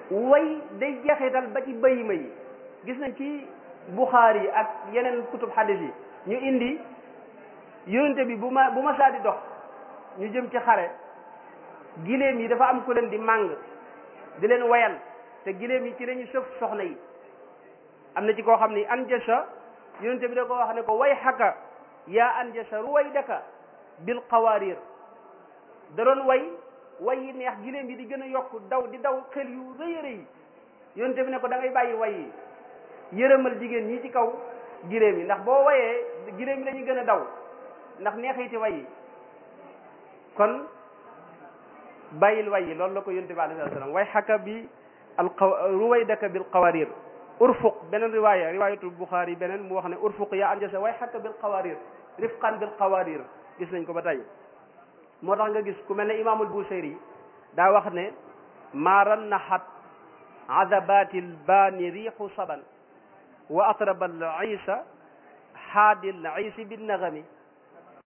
way day jeexital ba ci bayima yi gis nañ ci buxaari yi ak yeneen kutub xadis yi ñu indi yonente bi bu ma bu ma saa di dox ñu jëm ci xare giléem yi dafa am ku leen di màng di leen wayal te giléem yi ci lañu sëf soxna yi am na ci koo xam ni anjasa yonente bi da ko wax ne ko way xaka yaa anjasa ruwaydaka bil qawarir da doon way way yi neex giléem yi di gën a yokk daw di daw xel yu rëy a rëy yonente bi ne ko da ngay bàyyi way yi yërëmal jigéen ñi ci kaw giléem yi ndax boo wayee giléem yi dañuy gën a daw ndax neexiti way yi kon bàyyil way yi loolu la ko yonente bi alayhi salaam way xaka bi al ruwaydaka bil qawarir urfuq beneen riwaaya riwaayatul buxaari beneen mu wax ne urfuq yaa anjasa way xaka bil qawarir rifqan bil qawarir gis nañ ko ba tey moo tax nga gis ku mel ne imaamul busayri daa wax ne maaran naxat adabatil baani riixu saban wa atraba al isa haadil isi bin nagami